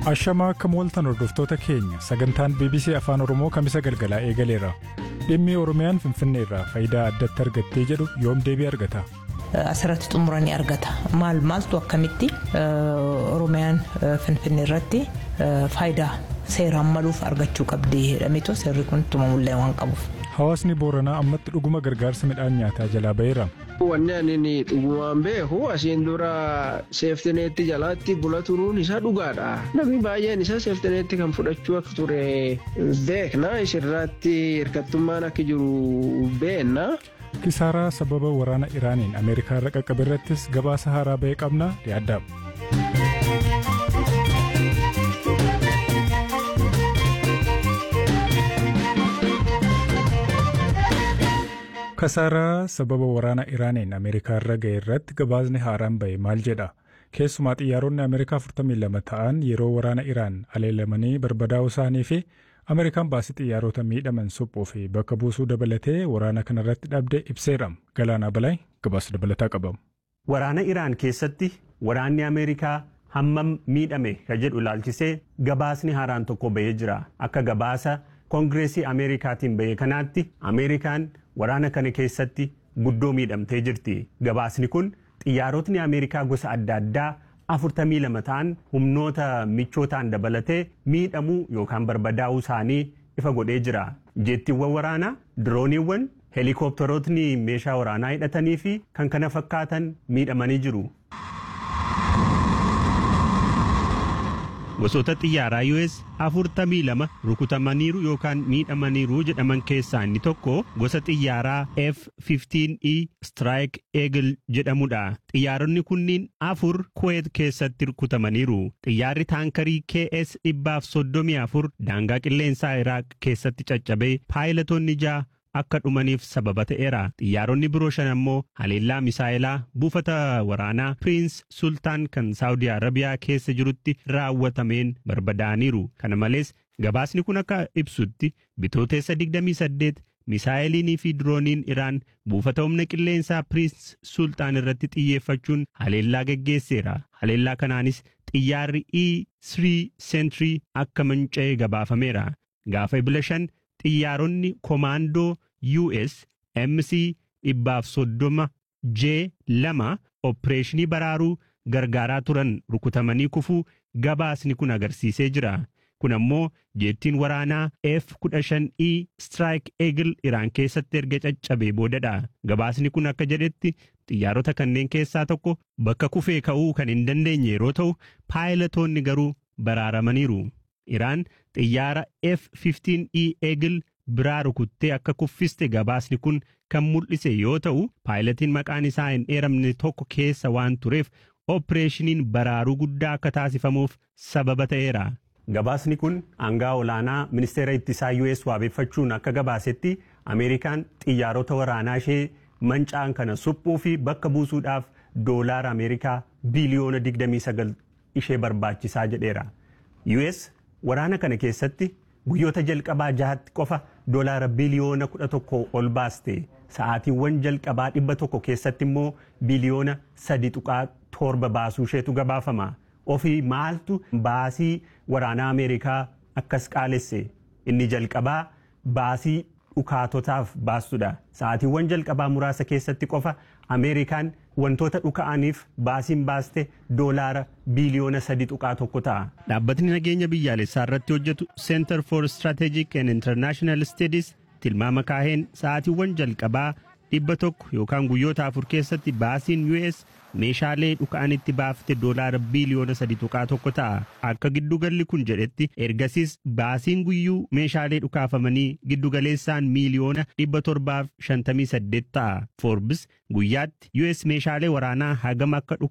Ashamaa akka mooltan hordoftoota keenya sagantaan BBC Afaan Oromoo kamisa galgalaa eegaleera. Dhimmi Oromiyaan Finfinnee irraa faayidaa addatti argattee jedhu yoom deebii argata? Asirratti xumuranii argata. Maal maaltu akkamitti Oromiyaan Finfinnee irratti faayidaa seeraan maluuf argachuu qabdi jedhameetu seerri kun tumamullee waan qabuuf. Hawaasni Booranaa ammatti dhuguma gargaarsa midhaan nyaataa jalaa ba'eera. Wanni ani dhugumaan beeku asiin dura seeftineetti jalaatti bula turuun isaa dhugaadha. Namni baay'een isaa seeftineetti kan fudhachuu akka ture beekna. Isirratti hirkattummaan akka jiru beenna. Kisaaraa sababa waraana Iraaniin Ameerikaa irra qaqqabe irrattis gabaasa haaraa ba'ee qabna yaaddaam. Kasaaraa sababa waraana Iraaniin Ameerikaa irra ga'e irratti gabaasni haaraan ba'e maal jedha? Keessumaa xiyyaaronni Ameerikaa 42 ta'an yeroo waraana Iraan aleelamanii barbadaa'uu isaanii fi Ameerikaan baasii xiyyaarota miidhaman suphuu fi bakka buusuu dabalatee waraana kanarratti dhabde ibseera. Galaanaa Balaay gabaasa dabalataa qabamu. Waraana Iraan keessatti waraanni Ameerikaa hammam miidhame ka jedhu ilaalchisee gabaasni haaraan tokko ba'ee jira. Akka gabaasa Koongireesii Ameerikaatiin ba'e kanaatti Ameerikaan waraana kana keessatti guddoo miidhamtee jirti. Gabaasni kun xiyyaarotni Ameerikaa gosa adda addaa afurtamii lama ta'an humnoota michootaan dabalatee miidhamuu yookaan barbadaa'uu isaanii ifa godhee jira. Jeettiiwwan waraanaa, dirooniiwwan, heelikooptarootni meeshaa waraanaa hidhatanii fi kan kana fakkaatan miidhamanii jiru. Gosoota xiyyaaraa US afurtamii lama rukutamaniiru yookaan miidhamaniiru jedhaman keessaa inni tokko gosa xiyyaaraa F-15E Strike Eagle jedhamudha. Xiyyaaronni kunniin afur Kuwait keessatti rukutamaniiru. Xiyyaarri taankarii KS dhibbaaf soddomii afur daangaa qilleensaa Iraaq keessatti caccabee paayilatoonni ja'a akka dhumaniif sababa ta'eera. Xiyyaaronni biroo shan ammoo haleellaa misaa'ilaa buufata waraanaa Piriins Sultaan kan Saawudii Arabiyaa keessa jirutti raawwatameen barbadaa'aniiru. Kana malees gabaasni kun akka ibsutti bitooteessa 28 misaa'iliinii fi dirooniin Iraan buufata humna qilleensaa Piriins Sultaan irratti xiyyeeffachuun haleellaa geggeesseera. Haleellaa kanaanis xiyyaarri E3 Sentry akka manca'ee gabaafameera. Gaafa ibila shan xiyyaaronni komaandoo US MC dhibbaaf soddoma J lama opereeshinii baraaruu gargaaraa turan rukutamanii kufuu gabaasni kun agarsiisee jira. Kun ammoo jeettiin waraanaa F-15E Strike Eagle Iraan keessatti erga caccabee boodadha. Gabaasni kun akka jedhetti xiyyaarota kanneen keessaa tokko bakka kufee ka'uu kan hin dandeenye yeroo ta'u paayilatoonni garuu baraaramaniiru. Iraan xiyyaara F-15E Eagle biraa rukuttee akka kuffiste gabaasni kun kan mul'ise yoo ta'u paayilatiin maqaan isaa hin dheeramne tokko keessa waan tureef opereeshiniin baraaruu guddaa akka taasifamuuf sababa ta'eera. Gabaasni kun aangaa olaanaa ministeera ittisaa US waabeeffachuun akka gabaasetti Ameerikaan xiyyaarota waraanaa ishee manca'an kana suphuu fi bakka buusuudhaaf doolaara Ameerikaa biiliyoona 29 ishee barbaachisaa jedheera. US waraana kana keessatti guyyoota jalqabaa jahatti qofa doolaara biliyoona kudha tokko ol baaste sa'aatiiwwan jalqabaa dhibba tokko keessatti immoo biliyoona sadi tuqaa torba baasuu isheetu gabaafama ofii maaltu baasii waraanaa ameerikaa akkas qaalesse inni jalqabaa baasii dhukaatotaaf baastudha sa'aatiiwwan jalqabaa muraasa keessatti qofa ameerikaan wantoota dhuka'aniif baasiin baaste doolaara biiliyoona sadi tuqaa tokko ta'a. Dhaabbatni nageenya biyyaalessaa irratti hojjetu Center for Strategic and International Studies tilmaama kaaheen sa'aatiiwwan jalqabaa dhibba tokko yookaan guyyoota afur keessatti baasiin US meeshaalee dhuka'anitti baafte doolaara biiliyoona sadi tuqaa tokko ta'a. Akka giddugalli kun jedhetti ergasiis baasiin guyyuu meeshaalee dhukaafamanii giddugaleessaan miiliyoona dhibba torbaaf shantamii saddeet ta'a. Forbes guyyaatti US meeshaalee waraanaa hagam akka